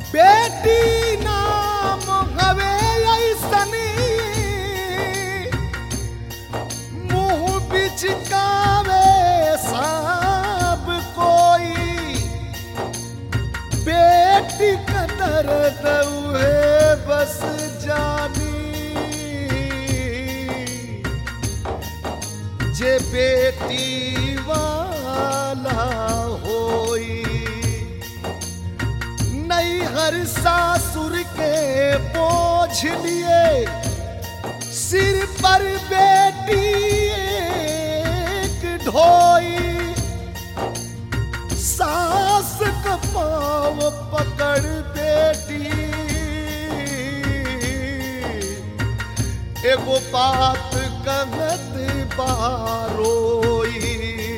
बेटी नाम हवे ऐसनी मुंह बिचकावे सब कोई बेटी का दर्द उहे बस जानी जे बेटी वाला होई नई हर सासुर के बोझ लिए सिर पर बेटी एक ढोई सास का पाँव पकड़ बेटी एगो बात कहत बारोई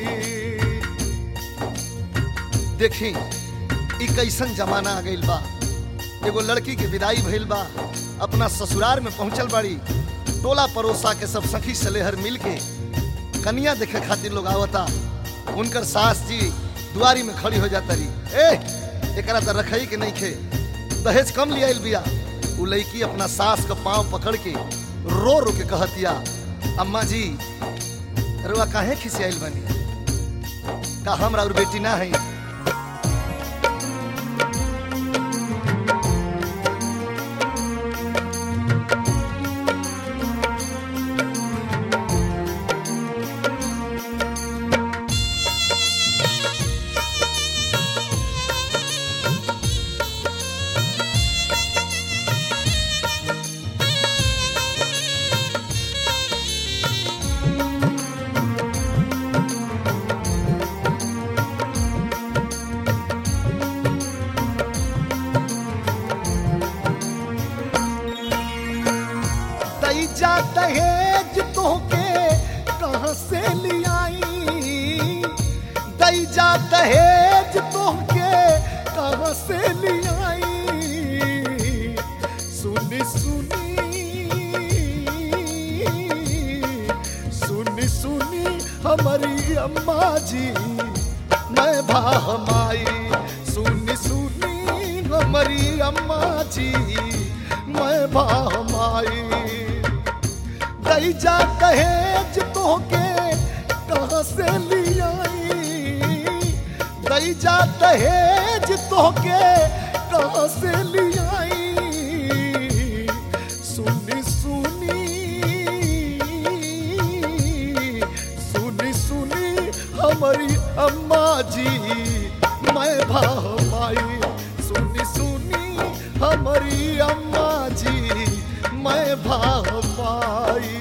देखी ई कैसन जमाना आ गइल बा एगो लड़की के विदाई भइल बा अपना ससुराल में पहुंचल बाड़ी टोला पड़ोसा के सब सखी सलेहर मिल के कन्या देखे खातिर लोग आवता उनकर सास जी दुआरी में खड़ी हो जाता रही ए एकरा तो रखई के नहीं खे दहेज कम लिया बिया उ लड़की अपना सास का पांव पकड़ के रो रो के कहतिया अम्मा जी रुआ काहे खिसियाइल बनी का हमरा और बेटी ना है दई जा दहेज तोहके कहाँ से लियाई दई जा दहेज तोहके कहाँ से लियाई सुनी सुनी सुनी सुनी हमारी अम्मा जी मैं भामाई सुनी सुनी हमारी अम्मा जी मैं भामाई दई जा दहेज तोहके कहाँ से लियाई दई जा दहेज तोहके कहाँ से लियाई सुनी सुनी सुनी सुनी हमारी अम्मा जी मैं भामाई सुनी सुनी हमारी अम्मा जी मैं भामाई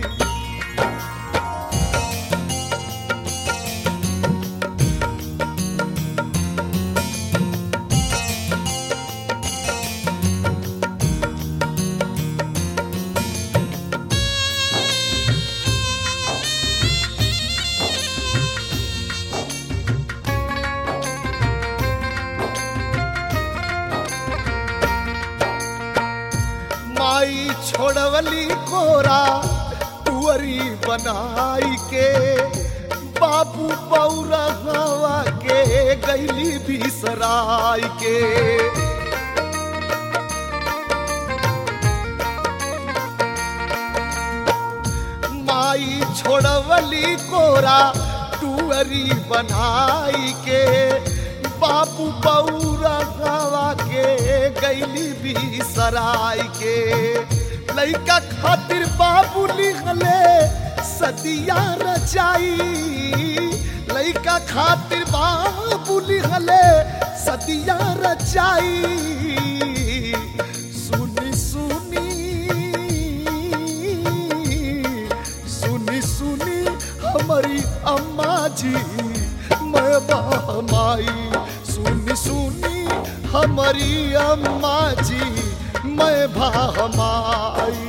माई छोड़वली कोरा तुअरी बनाई के बाबू बौरा हवा के गैली बिसराई के माई छोड़वली कोरा तुअरी बनाई के बाबू बौरा हवा के गैली बिसराई के लइका खातिर बाबू लिखले सदिया रचाई लइका खातिर बाबू लिखले सदिया रचाई सुनी सुनी सुनी सुनी हमारी अम्मा जी मैं बहमाई सुनी सुनी हमारी अम्मा जी मैं बहमाई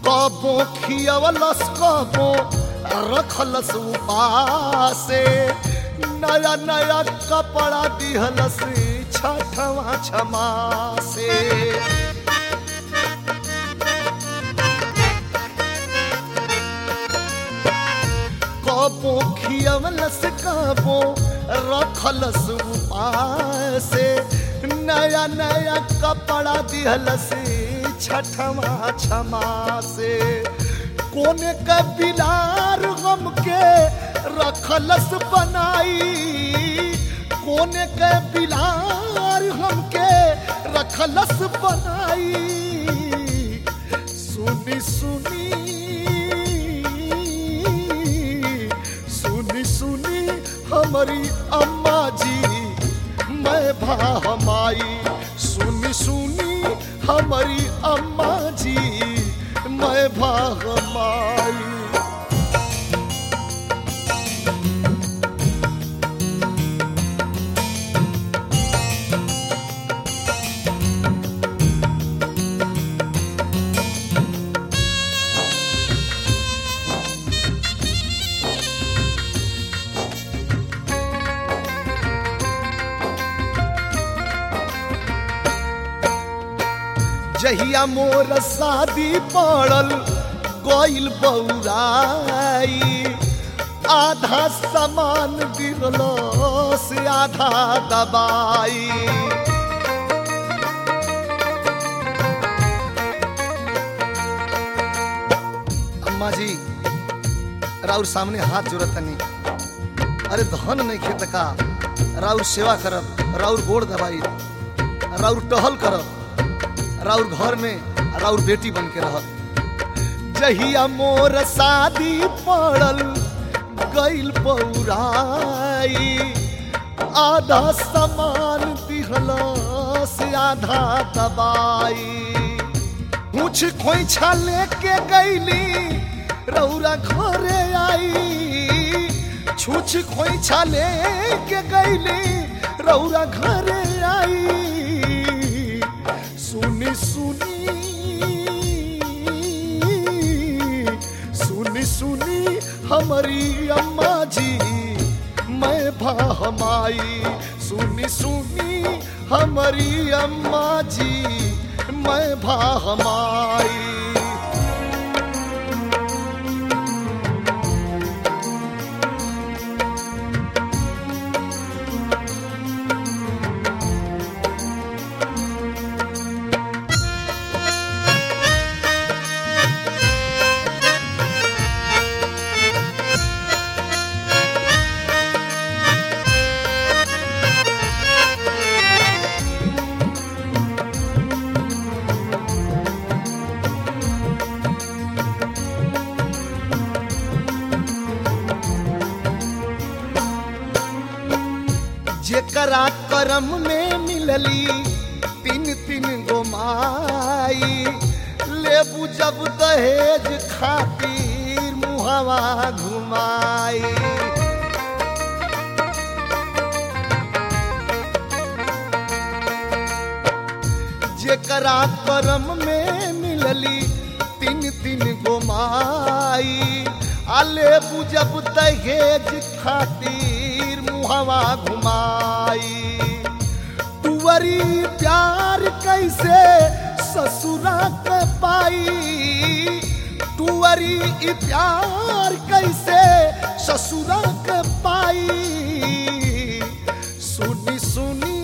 कबो खियवलस कबो रखलस उपासे नया नया कपड़ा दिहलस छठवा छमा से कबो खियवलस कबो रखलस उपासे नया नया कपड़ा दिहलस छठवा छमा से कोने का बिलार गम के रखलस बनाई कोने के बिलार हम के रखलस बनाई सुनी सुनी सुनी सुनी हमारी अम्मा जी मैं भामाई सुनी सुनी हमारी अम्मा जी मैं भामाई जहिया मोर शादी पड़ल गइल बौराई आधा सामान गिरल से आधा दबाई अम्मा जी राउर सामने हाथ जोड़त तनी अरे धन नहीं खेत का राउर सेवा करब राउर गोड़ दबाई राउर टहल करब राउर घर में राउर बेटी बन के रहत जहिया मोर शादी पड़ल गइल पौराई आधा सामान दिहल से आधा दबाई पूछ खोइछा लेके गईली रौरा घरे आई छूछ खोइछा लेके गईली रौरा घरे आई सुनी सुनी सुनी सुनी हमारी अम्मा जी मैं भामाई सुनी सुनी हमारी अम्मा जी मैं भामाई जेकरा करम में मिलली तीन तीन गो माई लेबू जब दहेज खातिर मुहवा घुमाई जेकरा करम में मिलली तीन तीन गो माई आले बुझब दहेज खातिर मुहवा घुमाई तुवरी प्यार कैसे ससुरा के पाई तुवरी ई प्यार कैसे ससुरा के पाई सुनी सुनी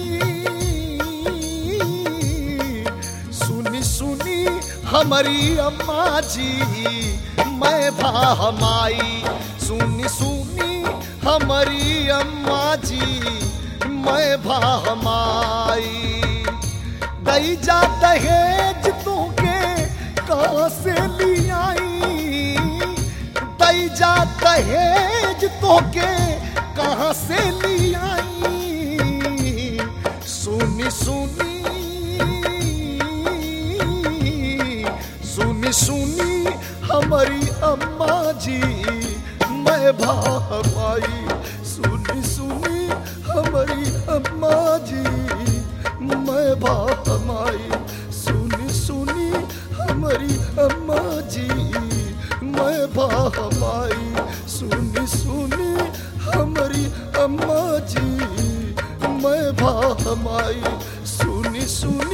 सुनी सुनी हमारी अम्मा जी मैं भामाई सुनी सुनी हमारी अम्मा जी मैं भामाई दई जा दहेज तोके कहाँ से लियाई दई जा दहेज तोके कहाँ से लियाई सुनी सुनी सुनी सुनी हमारी अम्मा जी मैं भाई सुनी सुनी हमारी अम्मा जी मैं भाई सुनी सुनी हमारी अम्मा भामाई सुनी सुनी हमारी अम्मा जी मैं भामाई सुनी सुनी